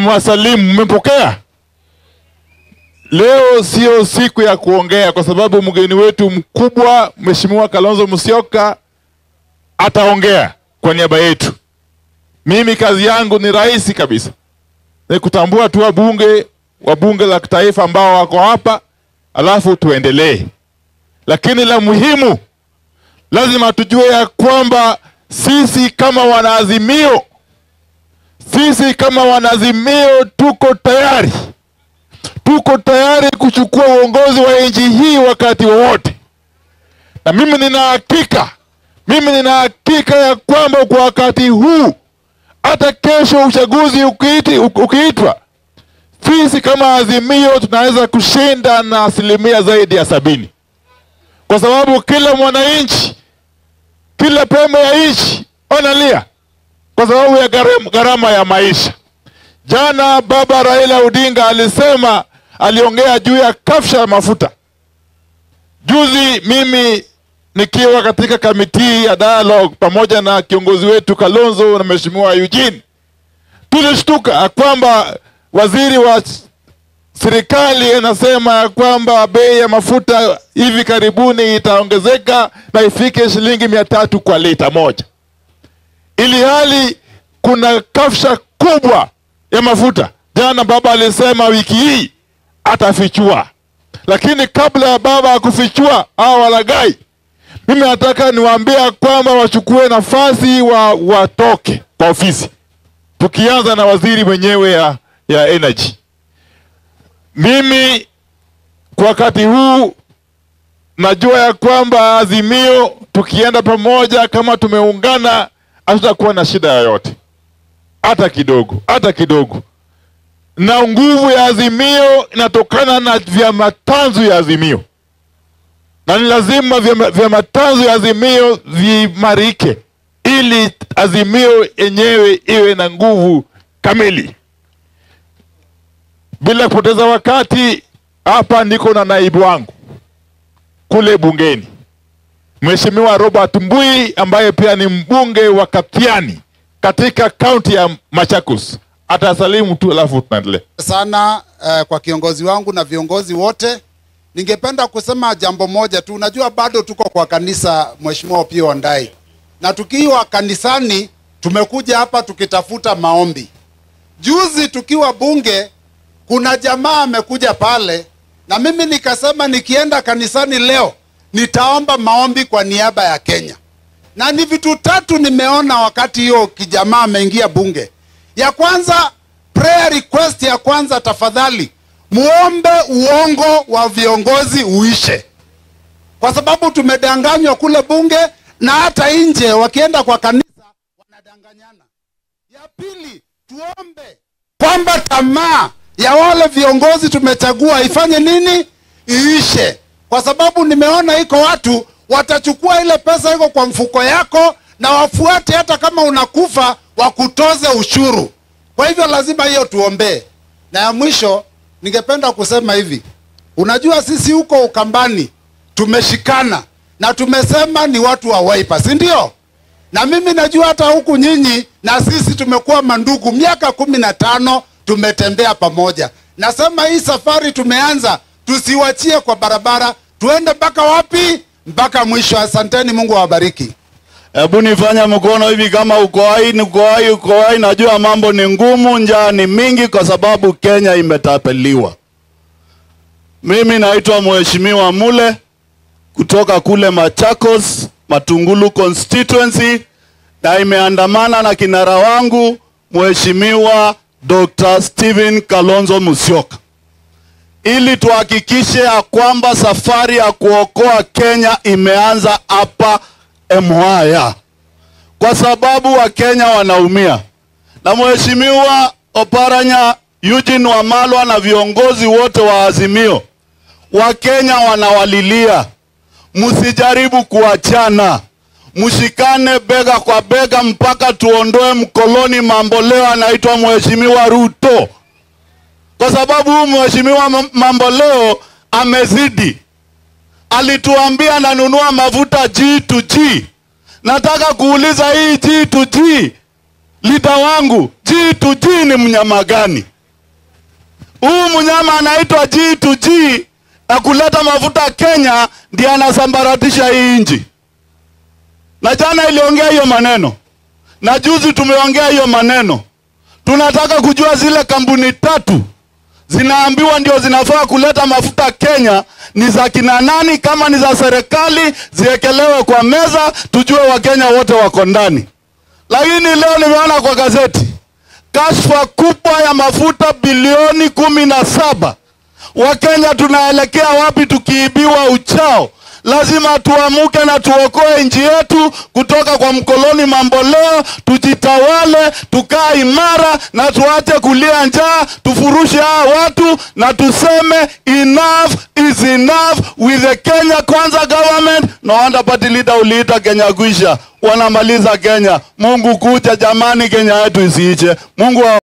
nimewasalimu, mmepokea? Leo sio siku ya kuongea, kwa sababu mgeni wetu mkubwa Mheshimiwa Kalonzo Musyoka ataongea kwa niaba yetu. Mimi kazi yangu ni rahisi kabisa, ni kutambua tu wabunge wa bunge la kitaifa ambao wako hapa, alafu tuendelee. Lakini la muhimu, lazima tujue ya kwamba sisi kama wanaazimio, sisi kama wanaazimio tuko tayari, tuko tayari kuchukua uongozi wa nchi hii wakati wowote, na mimi nina hakika, mimi nina hakika ya kwamba kwa wakati huu, hata kesho uchaguzi ukiiti, ukiitwa, sisi kama Azimio tunaweza kushinda na asilimia zaidi ya sabini, kwa sababu kila mwananchi, kila pembe ya nchi wanalia kwa sababu ya gharama- gharama ya maisha. Jana baba Raila Odinga alisema, aliongea juu ya kafsha ya mafuta. Juzi mimi nikiwa katika kamiti ya dialogue pamoja na kiongozi wetu Kalonzo na mheshimiwa Eugene, tulishtuka ya kwamba waziri wa s- serikali anasema ya kwamba bei ya mafuta hivi karibuni itaongezeka na ifike shilingi mia tatu kwa lita moja ili hali kuna kafsha kubwa ya mafuta. Jana baba alisema wiki hii atafichua, lakini kabla ya baba ya kufichua hawa walagai, mimi nataka niwaambia kwamba wachukue nafasi wa watoke kwa ofisi, tukianza na waziri mwenyewe ya, ya energy. Mimi kwa wakati huu najua ya kwamba Azimio tukienda pamoja kama tumeungana, hatutakuwa na shida yoyote hata kidogo, hata kidogo. Na nguvu ya Azimio inatokana na vyama tanzu ya Azimio, na ni lazima vyama, vyama tanzu ya Azimio viimarike ili Azimio yenyewe iwe na nguvu kamili. Bila kupoteza wakati, hapa niko na naibu wangu kule bungeni, Mheshimiwa Robert Mbui ambaye pia ni mbunge wa Katiani katika kaunti ya Machakos. Atasalimu tu alafu tunaendelea. sana eh, kwa kiongozi wangu na viongozi wote. Ningependa kusema jambo moja tu. Unajua bado tuko kwa kanisa, Mheshimiwa Opiyo Wandayi, na tukiwa kanisani tumekuja hapa tukitafuta maombi. Juzi tukiwa bunge, kuna jamaa amekuja pale, na mimi nikasema nikienda kanisani leo nitaomba maombi kwa niaba ya Kenya na ni vitu tatu nimeona wakati hiyo kijamaa ameingia bunge. Ya kwanza, prayer request ya kwanza, tafadhali muombe uongo wa viongozi uishe, kwa sababu tumedanganywa kule bunge na hata nje, wakienda kwa kanisa wanadanganyana. Ya pili, tuombe kwamba tamaa ya wale viongozi tumechagua ifanye nini, iishe, kwa sababu nimeona iko watu watachukua ile pesa iko kwa mfuko yako na wafuate, hata kama unakufa wakutoze ushuru. Kwa hivyo lazima hiyo tuombee. Na ya mwisho, ningependa kusema hivi, unajua sisi huko Ukambani tumeshikana na tumesema ni watu wa Wiper, si ndio? Na mimi najua hata huku nyinyi na sisi tumekuwa mandugu miaka kumi na tano tumetembea pamoja. Nasema hii safari tumeanza, tusiwachie kwa barabara, tuende mpaka wapi? Mpaka mwisho. Asanteni, Mungu awabariki. Hebu nifanya mkono hivi kama uko hai, uko hai, uko hai. Najua mambo ni ngumu, njaa ni mingi kwa sababu Kenya imetapeliwa. Mimi naitwa Mheshimiwa Mule kutoka kule Machakos, Matungulu constituency, na imeandamana na kinara wangu Mheshimiwa Dr. Stephen Kalonzo Musyoka ili tuhakikishe ya kwamba safari ya kuokoa Kenya imeanza hapa Mwaya, kwa sababu Wakenya wanaumia. Na Mheshimiwa Oparanya Eugene Wamalwa na viongozi wote wa Azimio, Wakenya wanawalilia, msijaribu kuachana, mshikane bega kwa bega mpaka tuondoe mkoloni mamboleo anaitwa Mheshimiwa Ruto kwa sababu huyu mheshimiwa Mam- Mamboleo amezidi. Alituambia nanunua mafuta G to G. Nataka kuuliza hii G to G, lita wangu G to G ni mnyama gani? Huyu mnyama anaitwa G2G na kuleta mafuta Kenya ndiye anasambaratisha hii nchi, na jana iliongea hiyo maneno na juzi tumeongea hiyo maneno. Tunataka kujua zile kampuni tatu zinaambiwa ndio zinafaa kuleta mafuta Kenya ni za kina nani? Kama ni za serikali ziekelewe kwa meza, tujue Wakenya wote wako ndani. Lakini leo nimeona kwa gazeti kashfa kubwa ya mafuta bilioni kumi na saba. Wakenya tunaelekea wapi tukiibiwa uchao? Lazima tuamuke na tuokoe nchi yetu kutoka kwa mkoloni mamboleo, tujitawale, tukaa imara na tuache kulia njaa, tufurushe hawa watu na tuseme enough is enough with the Kenya Kwanza government. No wonder party leader uliita Kenya kuisha, wanamaliza Kenya. Mungu kuja jamani, Kenya yetu isiiche. Mungu wa